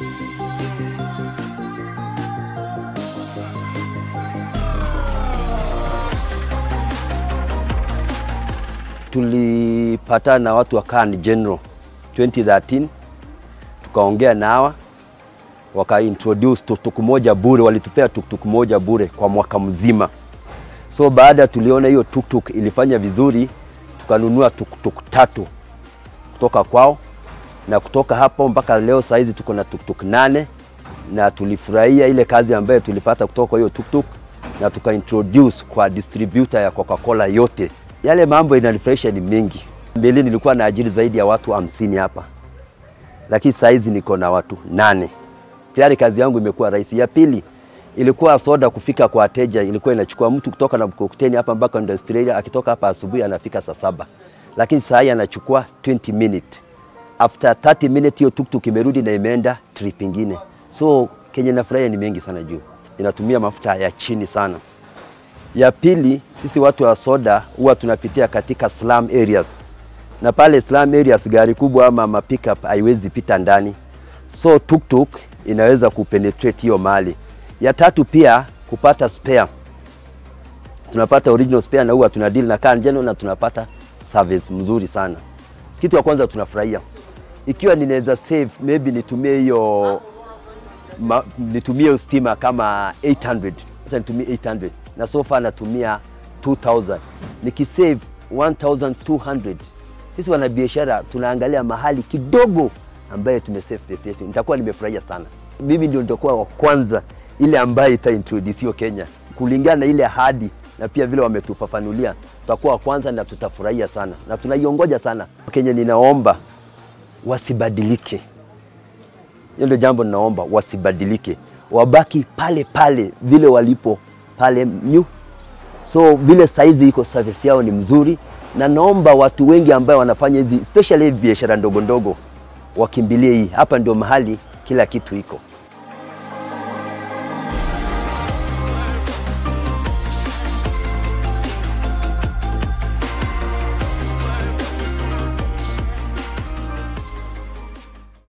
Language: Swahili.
tulipatana na watu wa Kan General 2013 tukaongea na hawa waka introduce tuktuk moja bure, walitupea tuktuk moja bure kwa mwaka mzima. So baada tuliona hiyo tuktuk ilifanya vizuri, tukanunua tuktuk tatu kutoka kwao, na kutoka hapo mpaka leo saizi tuko na tuktuk nane, na tulifurahia ile kazi ambayo tulipata kutoka kwa hiyo tuktuk, na tuka introduce kwa distributor ya Coca-Cola yote. Yale mambo inanifurahisha ni mengi. Mbeleni nilikuwa na ajiri zaidi ya watu hamsini hapa, lakini saizi niko na watu nane tayari kazi yangu imekuwa rahisi. Ya pili ilikuwa soda kufika kwa wateja, ilikuwa inachukua mtu kutoka na mkokoteni hapa mpaka Australia, akitoka hapa asubuhi anafika saa saba, lakini saa hii anachukua 20 minutes. After 30 minutes hiyo tuktuk imerudi na imeenda trip ingine. So kenye nafurahia ni mengi sana juu inatumia mafuta ya chini sana. Ya pili, sisi watu wa soda huwa tunapitia katika slum areas, na pale slum areas gari kubwa ama ma pickup haiwezi pita ndani, so tuktuk inaweza kupenetrate hiyo mali. Ya tatu pia kupata spare, tunapata original spare na huwa tuna deal na Kan General na tunapata service mzuri sana. Kitu ya kwanza tunafurahia, ikiwa ninaweza save maybe nitumie hiyo ma, nitumie stima kama 800 acha nitumie 800 na so far natumia 2000 nikisave 1200 sisi wanabiashara tunaangalia mahali kidogo ambaye tumesave pesa yetu, nitakuwa nimefurahia sana. Mimi ndio nitakuwa wa kwanza ile ambaye itaintroduce Kenya kulingana na ile ahadi na pia vile wametufafanulia, tutakuwa wa kwanza na tutafurahia sana na tunaiongoja sana. Kenya ninaomba wasibadilike, hiyo ndio jambo ninaomba, wasibadilike, wabaki pale pale vile walipo pale new. So vile saizi iko service yao ni mzuri, na naomba watu wengi ambao wanafanya hizi especially biashara ndogo ndogo wakimbilie hii. Hapa ndio mahali kila kitu iko.